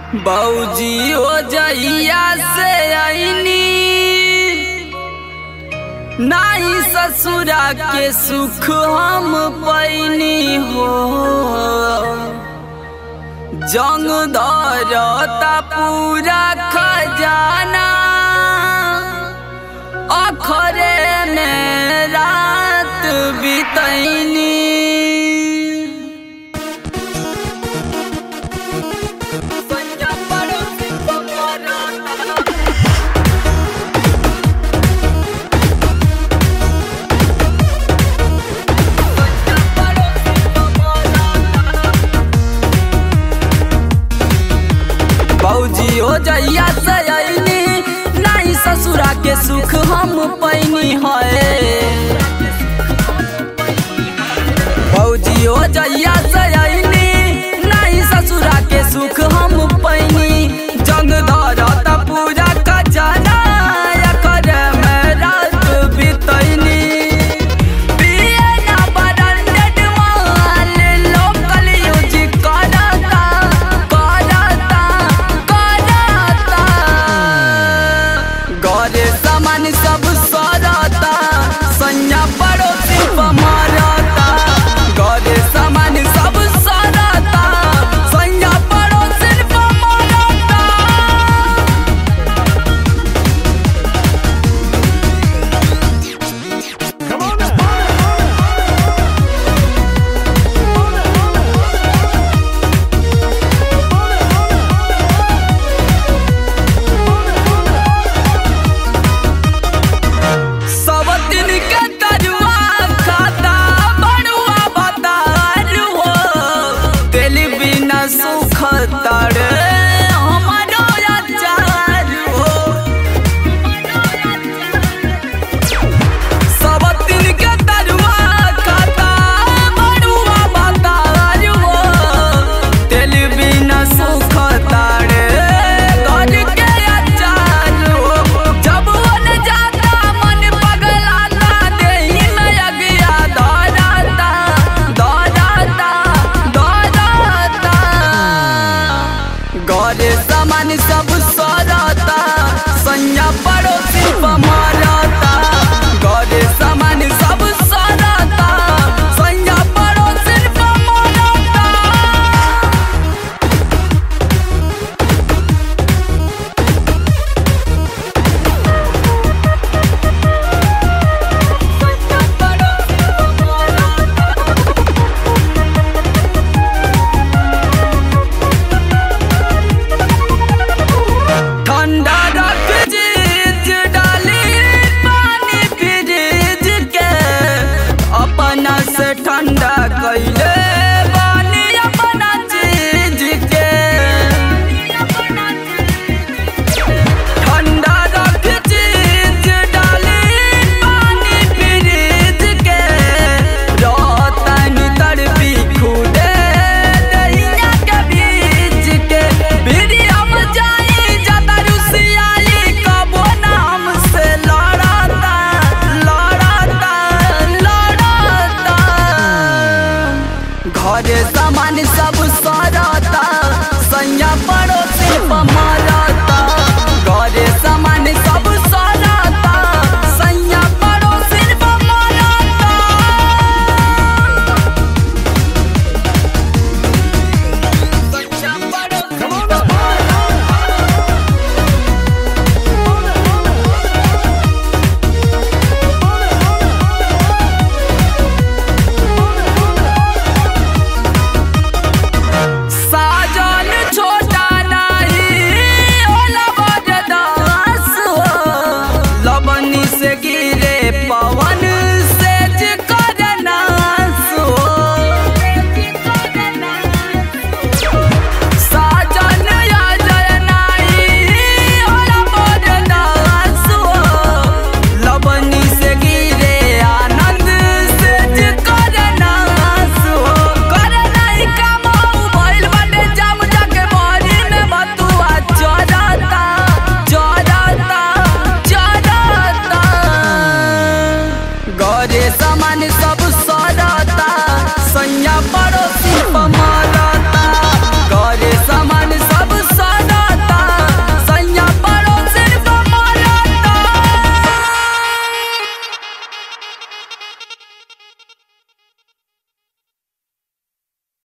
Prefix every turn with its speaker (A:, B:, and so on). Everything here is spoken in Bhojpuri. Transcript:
A: बौजी ओ जइया से आईनी नाई ससुरा के सुख हम पैनी हो जंग धरता पूरा खजाना अखरे में रात बितैनी बौजी हो जइया से अइनी नहीं ससुरा के सुख हम पैनी है बौजी हो जइया से अइनी नहीं ससुरा के सुख हम पैनी जंग धरता पूजा खजाना एकर में रात बितैनी पिए ना ब्रांडेड माल लोकल यूज करता करता करता घरे सामान सब सरता सैया पड़ोसी पर मारता घरे सामान सब सरता सैया पड़ोसी पर मारता सब दिन के तरुआ खाता बड़ुआ बतारू हो दिल बिना सुख तड़े हमारो अचार हो सब दिन के तरुआ खाता बड़ुआ बतारू हो दिल बिना सुख तड़े घर के अचार हो जब वन जाता मन पगलाता देही में अगिया दौड़ाता दौड़ाता दौड़ाता घरे सामान सब सरता सैया पड़ोसी पर मारता घरे सामान सब सरता सैया पड़ोसी पर मारता ठंडा रख जीज डाली पानी फ्रिज के अपना से ठंडा कैले बानी अपना चीज के ठंडा रख जीज डाली पानी फ्रिज के रतन तड़पी खुदे दहिया के बीच के वीडियम जाई ज्यादा रुसियाई कबो नाम से लड़ाता लड़ाता लड़ाता घरे सामान सब सरता सैया पड़ोसी पर मारा